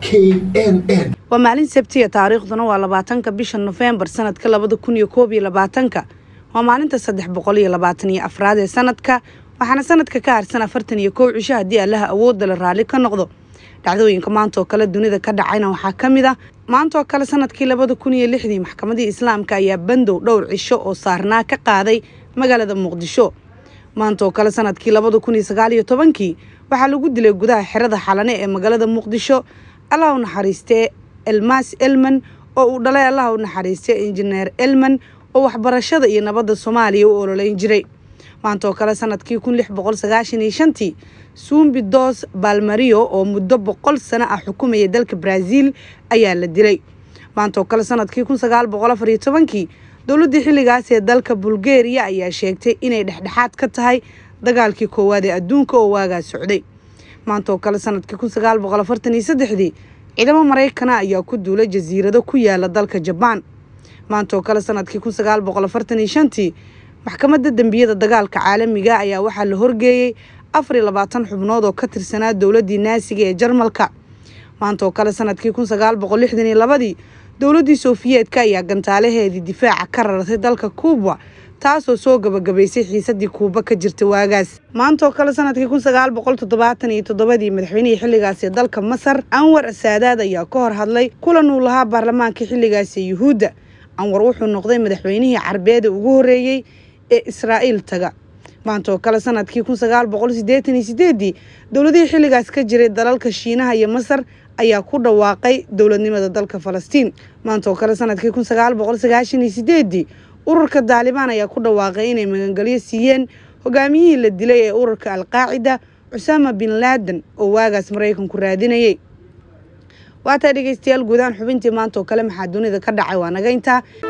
n n waa maalin sabtiya taariikhduna waa labaatanka bisha nofembar sanadka labada kun iyo koob iyo labaatanka waa maalinta saddex boqol iyo labaatan iyo afraad ee sanadka waxaana sanadka ka harsan afartan iyo kow cisho haddii allaha awoodda la raalli ka noqdo dhacdooyinka maanta oo kale dunida ka dhacayna waxaa ka mid ah maanta oo kale sanadkii labada kun iyo lixdii maxkamadii islaamka ayaa bandow dhowr cisho oo saarnaa ka qaaday magaalada muqdisho maanta oo kale sanadkii labada kun iyo sagaal iyo tobankii waxaa lagu dilay gudaha xerada xalane ee magaalada muqdisho allah u naxariistee elmas elman oo uu dhalay allah u naxariistay injineer elman oo waxbarashada iyo nabadda soomaaliya u ololeyn jiray maanta oo kale sanadkii kun lix boqol sagaashan iyo shantii suumbi dos balmario oo muddo boqol sano ah xukumaya dalka brazil ayaa la dilay maanta oo kale sanadkii kun sagaal boqol afar iyo tobankii dowladdii xilligaas ee dalka bulgaria ayaa sheegtay inay dhexdhexaad ka tahay dagaalkii koowaad ee adduunka oo waagaa socday maanta oo kale sanadkii kun sagaal boqol afartan iyo saddexdii ciidamo maraykana ayaa ku duulay jasiirado ku yaala dalka jabaan maanta oo kale sanadkii kun sagaal boqol afartan iyo shantii maxkamadda dembiyada dagaalka caalamiga ayaa waxaa la horgeeyey afar iyo labaatan xubnood oo ka tirsanaa dowladdii naasiga ee jarmalka maanta oo kale sanadkii kun sagaal boqol lixdan iyo labadii dowladdii soofiyeedka ayaa gantaalaheedii difaaca ka rartay dalka kuuba taasoo soo gabagabaysay xiisadii kuuba ka jirta waagaas maanta oo kale sanadkii kun sagaal boqol toddobaatan iyo toddobadii madaxweynihii xilligaasi dalka masar anwar saadaad ayaa ka hor hadlay kulan uu lahaa baarlamaanka xilligaasi yuhuudda anwar wuxuu noqday madaxweynihii carbeeda ugu horreeyey ee israa'iil taga maanta oo kale sanadkii kun sagaal boqol siddeetan iyo sideedii dowladihii xilligaas ka jiray dalalka shiinaha iyo masar ayaa ku dhawaaqay dowladnimada dalka falastiin maanta oo kale sanadkii kun sagaal boqol sagaashan iyo sideedii ururka daalibaan ayaa ku dhawaaqay inay magangelyo siiyeen hogaamiyihii la dilay ee ururka alqaacida cusaama bin laadan oo waagaas maraykanku raadinayay waataa dhegeystayaal guudahaan xubintii maanta oo kale maxaa dunida ka dhacay waa naga intaa